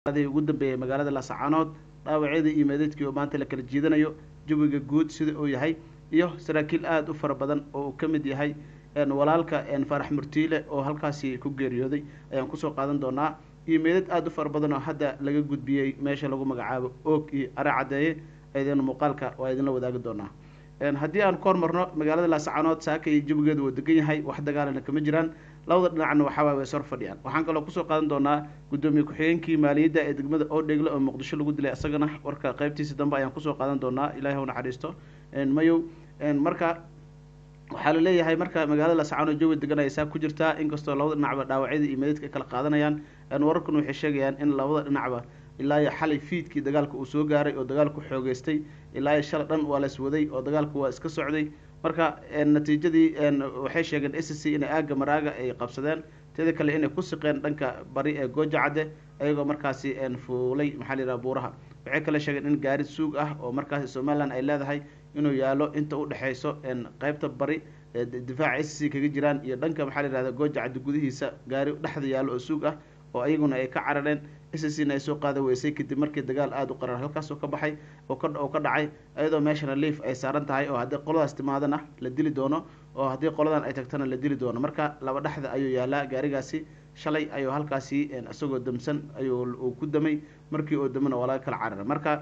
adii ugu dambeeyay magaalada laascaanood dhaawacyadii iyo meedadkii oo maanta la kala jiidanayo jawiga guud sida uu yahay iyo saraakiil aada u fara badan oo uu ka mid yahay walaalka faarax murtiile oo halkaasi ku geeriyooday ayaan kusoo qaadan doonaa iyo meedad aada u fara badan oo hadda laga gudbiyey meesha lagu magacaabo oog iyo are caddeeye ayadana muuqaalka waa idinla wadaagi doonaa haddii aan ka hormarno magaalada laascaanood saaka iyo jawigeedu waa degan yahay wax dagaalana kama jiraan labada dhinacna waxawaay way sor fadhiyaan waxaan kaloo kusoo qaadan doonaa guddoomiye ku-xigeenkii maaliyadda ee degmada oodhegle oo muqdisho lagu dilay isagana warka qaybtiisa dambe ayaan kusoo qaadan doonaa ilahi ha naxariisto mayow marka waxaa la leeyahay marka magaalada laascaanood jawi degan ay saa ku jirtaa inkastoo labada dhinacba dhaawacyada iyo meedadka ay kala qaadanayaan wararkan waxay sheegayaan in labada dhinacba ilaa iyo xalay fiidkii dagaalka uu soo gaaray oo dagaalku xoogeystay ilaa iyo shala dhan waa la iswaday oo dagaalku waa iska socday marka natiijadii waxay sheegeen s c inay aaga maraaga ay qabsadeen teeda kale inay ku siqeen dhanka bari ee gooja cadde ayagoo markaasi fuulay maxaa la yidhaha buuraha waxay kale sheegeen in gaari suug ah oo markaasi somalilan ay leedahay inuu yaalo inta udhexeyso qeybta bari ee difaaca s c kaga jiraan iyo dhanka maxaa la yihahda gooja cadde gudihiisa gaari dhexda yaalo oo suug ah oo ayaguna ay ka carareen s c na ay soo qaada weysay kadib markii dagaal aada u qarar halkaasoo ka baxay oo ka oo ka dhacay iyadoo meeshana liif ay saaran tahay oo haddii qoladaas timaadana la dili doono oo haddii qoladan ay tagtana la dili doono marka laba dhexda ayuu yaalaa gaarigaasi shalay ayuu halkaasi isagoo damsan ayuu uu ku damay markii oo damana waa laga kala cararay marka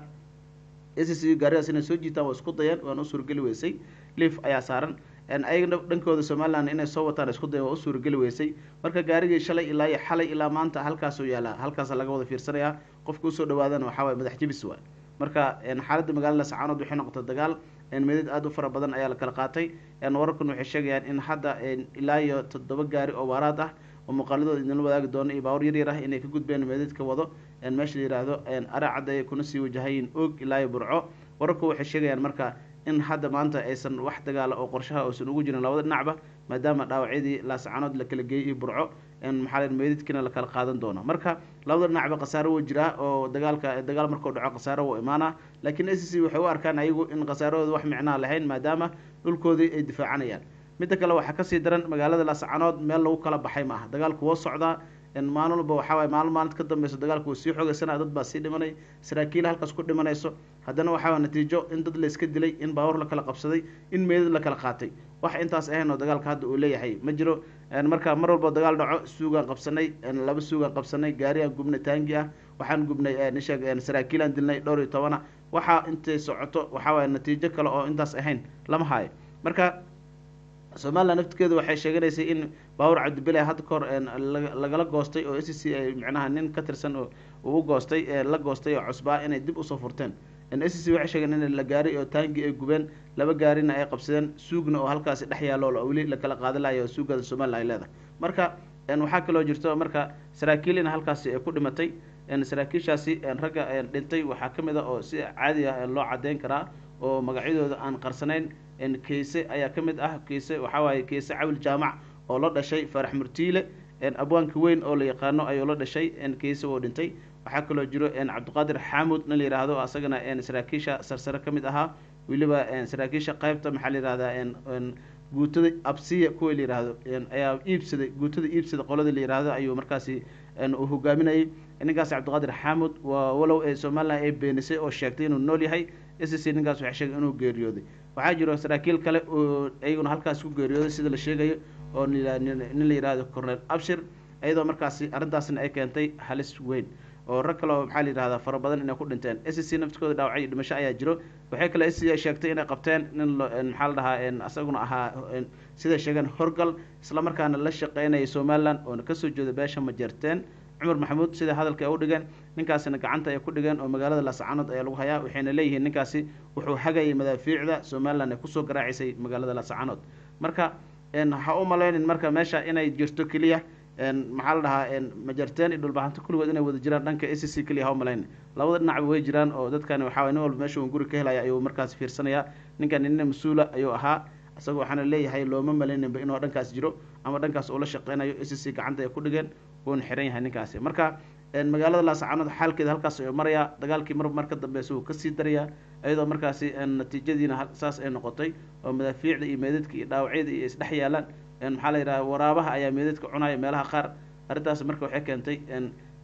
s c gaarigaas inay soo jiitaan waa isku dayeen waana u suurgeli weysay liif ayaa saaran ayaga dhankooda somalilan inay soo wataan isku dayan waa u suurageli weysay marka gaarigii shalay ilaa iyo xalay ilaa maanta halkaasuu yaalaa halkaasa laga wada fiirsanayaa qofka usoo dhawaadana waxaa waay madax jebis waay marka xaaladda magaalada laascaanood waxay noqotay dagaal meedad aada u fara badan ayaa la kala qaatay wararkan waxay sheegayaan in hadda ilaa iyo toddoba gaari oo waaraad ah oo muuqaaladooda idinla wadaagi doono iyo baawar yaryar ah inay ka gudbeen meedadka wado meesha la yihahdo are caddeeye kuna sii wajahayin oog ilaa iyo burco wararku waxay sheegayaan marka in hadda maanta aysan wax dagaala oo qorshaha uusan ugu jirin labada dhinacba maadaama dhaawacyadii laascaanood la kala geeyey iyo burco maxaa la meydadkiina la kala qaadan doono marka labada dhinacba khasaaro wuu jiraa oo dagaalka dagaal markuu dhaco khasaaro wuu imaanaa laakiin s c waxay u arkaan ayagu in khasaarahooda wax micnaha lahayn maadaama dhulkoodii ay difaacanayaan midda kale waxaa kasii daran magaalada laascaanood meel lagu kala baxay ma aha dagaalku woo socdaa maalin walba waxaa waay maalin maalinta ka dambeyso dagaalku wuu sii xoogeysanaa dad baa sii dhimanay saraakiil halkaas ku dhimanayso haddana waxaa waa natiijo in dad layska dilay in baawar la kala qabsaday in meedad la kala qaatay wax intaas ahayn oo dagaalka hadda uu leeyahay ma jiro marka mar walba dagaal dhaco suugaan qabsanay laba suugaan qabsanay gaarigaan gubnay taangi ah waxaan gubnay nisheeg saraakiilaan dilnay dhowr iyo tobana waxaa intay socoto waxaa waaya natiijo kale oo intaas ahayn lama haayo marka somalilan naftigeedu waxay sheeganaysay in baawur cabdibile hadda kahor lagala goostay oo s c ay micnaha nin ka tirsan oo uu goostay la goostay oo cusbaa inay dib usoo furteen s c waxay sheegeen in la gaari oo taangi ay gubeen laba gaarina ay qabsadeen suugna oo halkaasi dhex yaalo weli lakala qaada layo suugada somalilan ay leedahay marka waxaa kaloo jirto marka saraakiilina halkaasi ay ku dhimatay saraakiishaasi ragga dhintay waxaa kamid a oo si caadi ah loo cadeyn karaa oo magacyadooda aan qarsanayn keise ayaa ka mid ah keise waxaa waaye keise cawil jaamac oo la dhashay faarax murtiile abwaanka weyn oo la yaqaano ayuu la dhashay keise oo dhintay waxaa kaloo jiro cabdiqaadir xaamud nin la yihahdo asagana saraakiisha sarsare ka mid ahaa weliba saraakiisha qeybta maxaa la yihahdaa guutada absiya kuwa la yihahdo ayaa iibsaday guutada iibsada qolada la yihahdo ayuu markaasi uu hogaaminayay ninkaas cabdiqaadir xaamud waa walow ee somalilan ay beenisay oo sheegtay inuu nool yahay s c ninkaas waxay sheegay inuu geeriyooday waxaa jiro saraakiil kale oo iyaguna halkaas ku geeriyooday sida la sheegayo oo nin la yihahdo cornel abshir iyadoo markaasi arrintaasna ay keentay halis weyn oo rag kale oo maxaa la yihahdaa fara badan inay ku dhinteen s c naftikooda dhaawacyo dhimasho ayaa jiro waxay kale s c ay sheegtay inay qabteen nin maxaa la dhahaa isaguna ahaa siday sheegeen horgal islamarkaana la shaqeynaya somalilan oona kasoo jeeda beesha majeerteen cumar maxamuud sida hadalka ay u dhigeen ninkaasina gacanta ay ku dhigeen oo magaalada laascaanood ayaa lagu hayaa waxayna leeyihiin ninkaasi wuxuu hagayay madaafiicda somalilan ay kusoo garaacisay magaalada laascaanood marka ha u malaynin marka meesha inay jirto keliya maxaa la dhahaa majarteen iyo dhulbaxanto kulligood inay wada jiraan dhanka s c keliya ha u malaynin labada dhinacba way jiraan oo dadkani waxaa nin walba meesha un guri ka helaya ayuu markaas fiirsanayaa ninkan nina mas-uula ayuu ahaa isagoo waxaana leeyahay looma malayninba inuu dhankaas jiro ama dhankaas uu la shaqeynayo s c gacanta ay ku dhigeen wuuna xiran yahay ninkaasi marka magaalada laascaanood xaalkeeda halkaas ayuu marayaa dagaalkii mar mar ka dambeysa wuu kasii darayaa iyadoo markaasi natiijadiina saas ay noqotay oo madaafiicda iyo meedadka iyo dhaawacyada iyo isdhex yaalaan maxaa la yidhaha waraabaha ayaa meedadka cunaya meelaha qaar arrintaas marka waxay keentay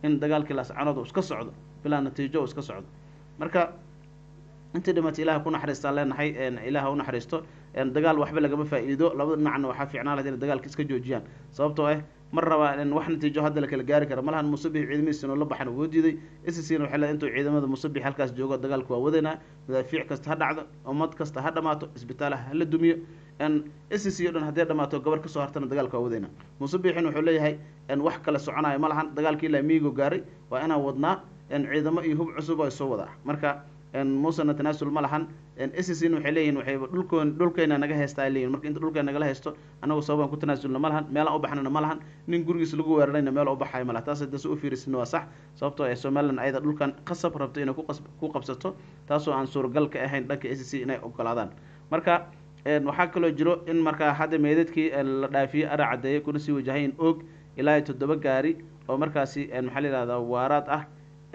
in dagaalkii laascanood uu iska socdo bilaa natiijo uu iska socdo marka intii dhimatay ilaah ku naxariistaan leenahay ilaah u naxariisto dagaal waxba lagama faa-iido labada dhinacna waxaa fiicnaan lahayd inay dagaalka iska joojiyaan sababtoo ah mar rabaa wax natiijo hadda la kala gaari kara malahan musabix ciidamadiisa inuu la baxan wuu diiday sscna waxay leedahay intuu ciidamada musabix halkaas joogo dagaalka waa wadaynaa madaafiic kasta ha dhacdo ummad kasta ha dhamaato isbitaalaha hala dumiyo sc o dhan haddii dhamaato gabar kasoo hartana dagaalka waa wadaynaa musabixin wuxuu leeyahay wax kale soconayo ma lahan dagaalkii ilaa miigo gaaray waa inaan wadnaa ciidamo iyo hub cusub ay soo wadaa marka muusena tanaasul ma lahan scn waxay leeyihin waxay dhulkoon dhulkeyna naga heystaa leyihin marka inta dhulkeena nagala haysto anagu sababaan ku tanaasulna ma lahan meelaan u baxnana ma lahan nin gurigiis lagu weerarayna meel u baxayo ma laha taas hadda si u fiirisina waa sax sababtoo ay somalilan ayada dhulkan qasab rabto inay ku qabsato taasoo aan suuragal ka ahayn dhanka sc inay ogolaadaan marka waxaa kaloo jiro in markaa hadda meedadkii la dhaafiyey ara cadeeyay kuna sii wajahayn og ilaa toddoba gaari oo markaasi maxaa la yihahdaa waaraad ah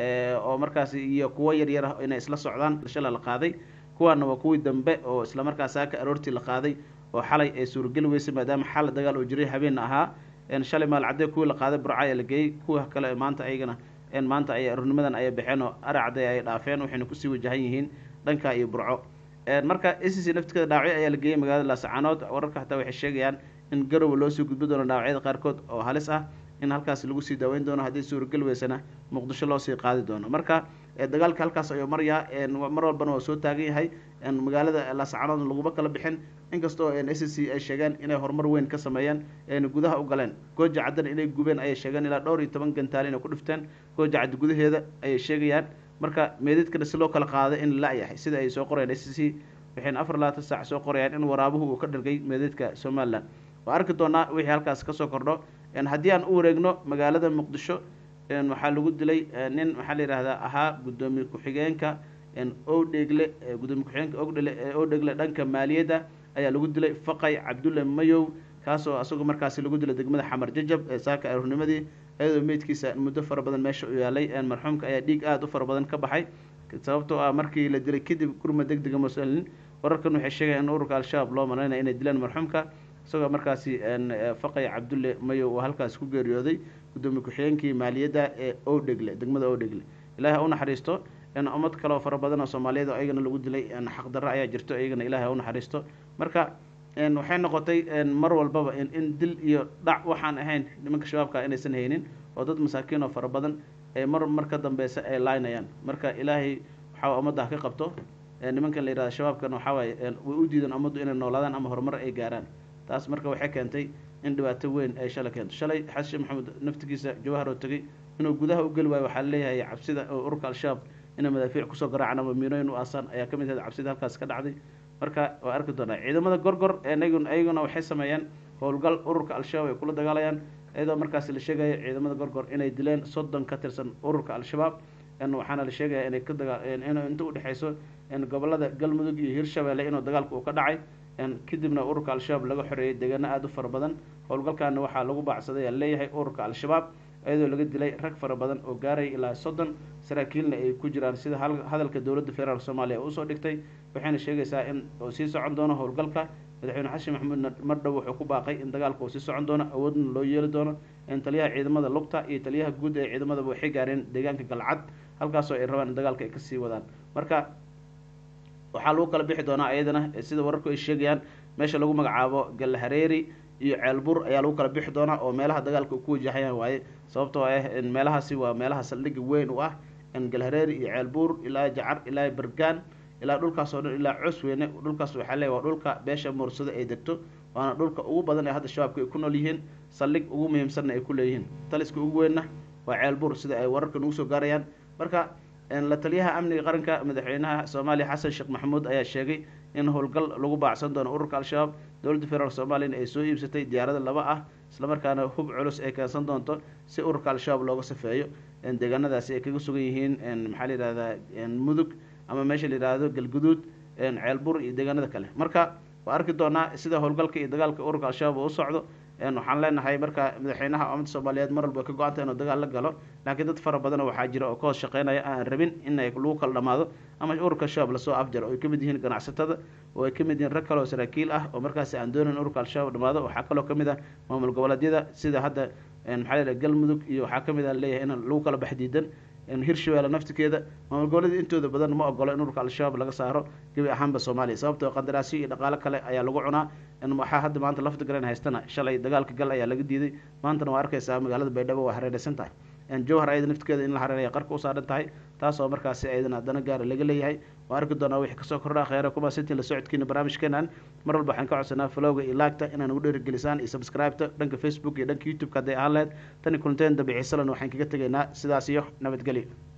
oo markaasi iyo kuwo yaryar ah inay isla socdaan shala la qaaday kuwaana waa kuwii dambe oo isla markaas saaka aroortii la qaaday oo xalay ay suurageli weysay maadaama xal dagaal oo jiray habeenna ahaa shalay maalcadee kuwii la qaaday burca ayaa la geeyey kuwa kale maanta ayagana maanta ay aroornimadan ayay baxeen oo aracday ay dhaafeen waxayna kusii wajahan yihiin dhanka iyo burco marka sc naftikada dhaawacyo ayaa la geeyey magaalada laascaanood wararka hataa waxay sheegayaan in garowa loosii gudbi doono dhaawacyada qaarkood oo halis ah in halkaas lagu sii daaweyn doono haddii suuragel weysana muqdisho loosii qaadi doono marka dagaalka halkaas ayuu maryaa mar walbana waa soo taagan yahay magaalada laascaanoodna laguma kala bixin inkastoo sc ay sheegeen inay horumar weyn ka sameeyeen gudaha u galeen gooja caddana inay gubeen ayay sheegeen ilaa dhowr iyo toban gantaal inay ku dhifteen gooja caddi gudaheeda ayay sheegayaan marka meedadkana si loo kala qaado in la-yahay sida ay soo qorayaan sc waxayna afar labaatan saac soo qorayaan in waraabuhu uu ka dhargay meedadka somalilan waa arki doonaa wixii halkaas kasoo kordho haddii aan u wareegno magaalada muqdisho waxaa lagu dilay nin waxaa la yihahdaa ahaa guddoomiye ku-xigeenka owdhegle gudoomiye ku-xigeenka ogdhele owdhegle dhanka maaliyadda ayaa lagu dilay faqay cabdulle mayow kaasoo asagoo markaasi lagu dilay degmada xamar jajab ee saaka aroornimadii iyadoo meydkiisa muddo fara badan meesha u yaalay marxuumka ayaa dhiig aada u fara badan ka baxay sababtoo ah markii la dilay kadib gurma deg dega muslin wararkan waxay sheegayaan in ururka al-shabaab loo malaynaya inay dileen marxuumka isagoo markaasi faqay cabdulle mayow oo halkaas ku geeriyooday guddoomiye ku-xigeenkii maaliyadda ee owdhegle degmada owdhegle ilahi ha u naxariisto ummad kale oo fara badan oo soomaaliyeed oo ayagana lagu dilay xaqdarro ayaa jirto iyagana ilahi ha u naxariisto marka waxay noqotay mar walbaba in dil iyo dhac waxaan ahayn nimanka shabaabka inaysan haynin oo dad masaakiin oo fara badan ee mar mar ka dambeysa ay laynayaan marka ilaahay waxaa ummadda ha ka qabto nimankan la yihahda shabaabkan waxaa waaye way u diideen ummaddu inay noolaadaan ama horumar ay gaaraan taas marka waxay keentay in dhibaato weyn ay shalay keento shalay xasan sheekh maxamed naftigiisa jawahar oo tegey inuu gudaha u geli waayo waxaa leeyahay cabsida oo ururka al-shabaab inay madaafiic kusoo garaacaan ama miinooyin u aasaan ayaa ka mid ahayd cabsida halkaas ka dhacday marka waa arki doonaa ciidamada gorgor eenagun ayaguna waxay sameeyeen howlgal ururka al-shabaab ay kula dagaalayaan iyadoo markaasi la sheegaya ciidamada gorgor inay dileen soddon ka tirsan ururka al-shabaab waxaana la sheegaya inay ka daga in inta udhexeyso gobolada galmudug iyo hirshabeelle inuu dagaalka uu ka dhacay kadibna ururka al-shabaab laga xoreeyay deegaano aada u fara badan howlgalkaana waxaa lagu baacsaday aa leeyahay ururka al-shabaab iyadoo laga dilay rag fara badan oo gaaraya ilaa soddon saraakiilna ay ku jiraan sida hadalka dowladda federaalk soomaaliya ee usoo dhigtay waxayna sheegaysaa in uu sii socon doono howlgalka madaxweyne xasan maxamuudna mar dhow wuxuu ku baaqay in dagaalka uu sii socon doono awoodna loo yeeli doono taliyaha ciidamada lugta iyo taliyaha guud ee ciidamadaba waxay gaareen deegaanka galcad halkaasoo ay rabaan in dagaalka ay kasii wadaan marka waxaa lagu kala bixi doonaa iyadana sida wararku ay sheegayaan meesha lagu magacaabo galhareeri iyo ceelbur ayaa lagu kala bixi doonaa oo meelaha dagaalka ku wajahayaan waaye sababtoo ah meelahaasi waa meelaha saldhigga weyn u ah galhareeri iyo ceelbuur ilaa jacar ilaa bergaan ilaa dhulkaas oo dhan ilaa cosweyne dhulkaas waxaa leeya waa dhulka beesha muursado ay degto waana dhulka ugu badan ee hadda shabaabka ay ku nool yihiin saldhig ugu muhiimsanna ay ku leeyihiin taliska ugu weynna waa ceelbuur sida ay wararka nugu soo gaarayaan marka la taliyaha amniga qaranka madaxweynaha soomaaliya xasan sheekh maxamuud ayaa sheegay in howlgal lagu baacsan doono ururka al-shabaab dowladda federaalk soomaaliyana ay soo iibsatay diyaarada laba ah islamarkaana hub culus ay keensan doonto si ururka al-shabaab looga safeeyo deegaanadaasi ay kaga sugan yihiin maxaa la yihahdaa mudug ama meesha la yihahdo galguduud ceelbur iyo deegaanada kale marka waa arki doonaa sida howlgalka iyo dagaalka ururka al-shabaab uu u socdo waxaan leenahay marka madaxweynaha ummadda soomaaliyeed mar walba ka go-anta inuu dagaal la galo laakiin dad fara badan waxaa jira oo ka hoos shaqeynaya aan rabin in ay lagu kala dhamaado ama ururka shabaab lasoo afjaro oo ay kamid yihiin ganacsatada oo ay kamid yihiin rag kale oo saraakiil ah oo markaasi aan doonayn ururka al-shabaab dhamaado waxaa kaloo kamid ah maamul goboleedyada sida hadda maxaa la galmudug iyo waxaa kamid a leeyahay in lagu kala baxdiidan hirshabeelle naftikeeda maamul goboleeda intooda badan ma ogolo in ururka al-shabaab laga saaro gebi ahaanba soomaaliya sababtoo qandaraasyo iyo dhaqaalo kale ayaa lagu cunaa waxaa hadda maanta lafta garan haystana shalay dagaalka gal ayaa laga diiday maantana waa arkaysaa magaalada baydhabo waa hareeraysan tahay jowhar ayada naftigeeda in la hareeraya qarka u saaran tahay taasoo markaasi ayadana dana gaara laga leeyahay waa arki doonaa wixii kasoo kordhaa kheyra kuma sintiin la socodkiina barnaamijkeenan mar walba waxaan ka codsanaa flowga iyo laagta inaan ugu dheerigelisaan iyo subscribe-ta dhanka facebook iyo dhanka youtube-ka hadday ahaan lahayd tani kulanteen dambe ciisalan waxaan kaga tegaynaa sidaas iyo nabadgelyo